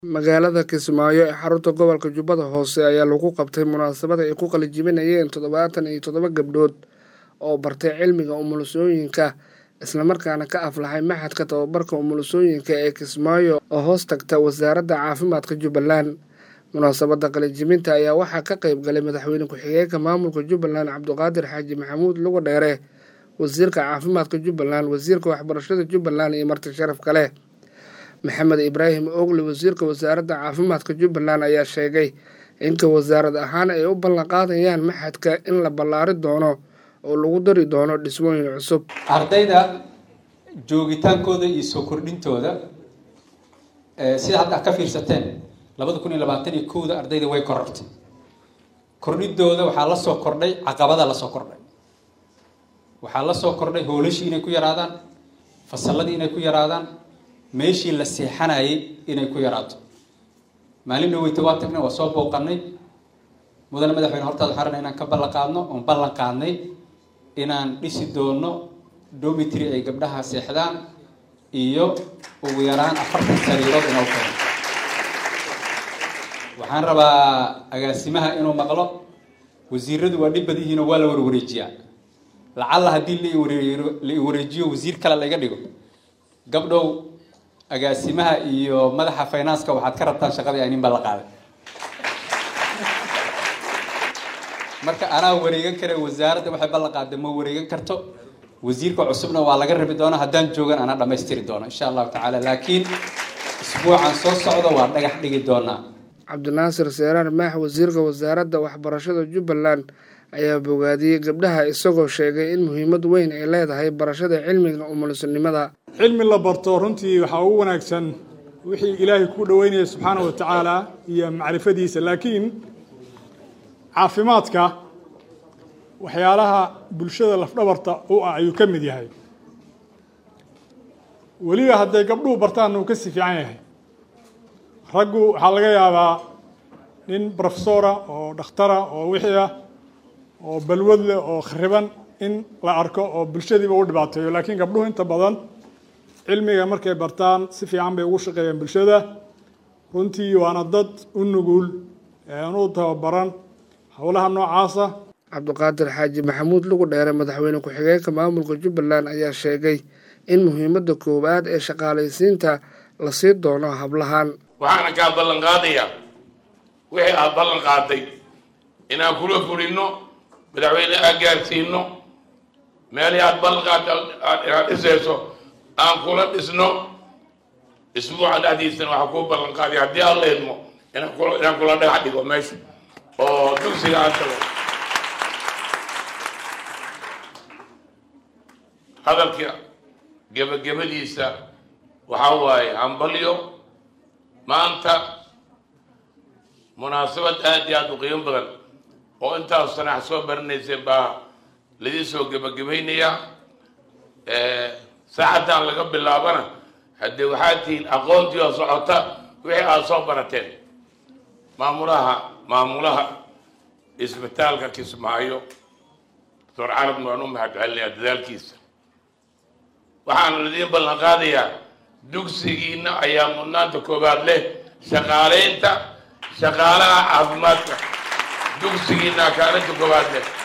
magaalada kismaayo ee xarunta gobolka jubbada hoose ayaa lagu qabtay munaasabad ay ku qalijibinayeen toddobaatan iyo toddoba gabdhood oo bartay cilmiga umulusooyinka islamarkaana ka aflaxay maxadka tababarka umulusooyinka ee kismaayo oo hoos tagta wasaaradda caafimaadka jubbaland munaasabadda qalijibinta ayaa waxaa ka qayb galay madaxweyne ku-xigeenka maamulka jubbaland cabdiqaadir xaaji maxamuud lugo dheere wasiirka caafimaadka jubbaland wasiirka waxbarashada jubbaland iyo marti sharaf kale maxamed ibraahim ogle wasiirka wasaaradda caafimaadka jubbaland ayaa sheegay inka wasaarad ahaan ay u ballanqaadayaan maxadka in la ballaari doono oo lagu dari doono dhismooyin cusub ardayda joogitaankooda iyo soo kordhintooda sida hadda ka fiirsateen labada kun iyo labaatan iyo kowda ardayda way korortay kordhidooda waxaa la soo kordhay caqabada la soo kordhay waxaa la soo kordhay hoolashii inay ku yaraadaan fasalladii inay ku yaraadaan meeshii la seexanayay inay ku yaraato maalin dhaweyta waa tagnay waa soo booqanay mudane madaxweyne hortaada xaran inaan ka ballan qaadno oon ballan qaadnay inaan dhisi doono domitry ay gabdhaha seexdaan iyo ugu yaraan afartan sariirood inoo keeno waxaan rabaa agaasimaha inuu maqlo wasiiradu waa dhib badan yihiinoo waa la warwareejiyaa lacalla haddii la wareejiyo wasiir kale laga dhigo gabdhow agaasimaha iyo madaxa finanska waxaad ka rabtaan shaqadii aynin baa la qaaday marka anaa wareegan kare wasaaradda waxay ballan qaadday ma wareegan karto wasiirka cusubna waa laga rabi doona haddaan joogan anaa dhammaystiri doono insha allahu tacaala laakiin isbuucan soo socda waa dhagax dhigi doonaa cabdinaasir seeraar maax wasiirka wasaaradda waxbarashada jubbaland ayaa bogaadiyey gabdhaha isagoo sheegay in muhiimad weyn ay leedahay barashada cilmiga umulisanimada cilmi la barto runtii waxaa ugu wanaagsan wixii ilaahay ku dhoweynaya subxaana wa tacaala iyo macrifadiisa laakiin caafimaadka waxyaalaha bulshada lafdhabarta u ah ayuu ka mid yahay weliba hadday gabdhuhu bartaanna uu ka sii fiican yahay raggu waxaa laga yaabaa nin brofesora oo dhakhtara oo wixii ah oo balwad leh oo khariban in la arko oo bulshadiiba u dhibaateeyo laakiin gabdhuhu inta badan cilmiga markay bartaan si fiican bay ugu shaqeeyaan bulshada runtii waana dad u nugul u tababaran howlaha noocaasa cabdiqaadir xaaji maxamuud lugu dheere madaxweyne ku-xigeenka maamulka jubbaland ayaa sheegay in muhiimadda koowaad ee shaqaalaysiinta la sii doono hablahan waxaana kaa ballan qaadayaa wixii aad ballan qaaday inaan kula fulino madaxweyne aad gaarsiino meelihii aad ballan qaada inaad dhisayso aan kula dhisno isbuuca dhexdiisana waxaa kuu ballan qaaday haddii aan la idmo inaan kula inaan kula dhagax dhigo meesha oo dugsiga aan tago hadalka gebagabadiisa waxaa waaye hambalyo maanta munaasabad aad iyo aada u qiimo badan oo intaas sanax soo baranayseen baa laidin soo gebagabaynayaa saacaddan laga bilaabana haddee waxaad tihiin aqoontii oo socota wixii aada soo barateen maamulaha maamulaha isbitaalka kismaayo doctor carabna waan u mahad celinayaa dadaalkiisa waxaana laidiin ballan qaadayaa dugsigiina ayaa mudnaanta koowaad leh shaqaaleynta shaqaalaha caafimaadka dugsigiina kaalinta koowaad leh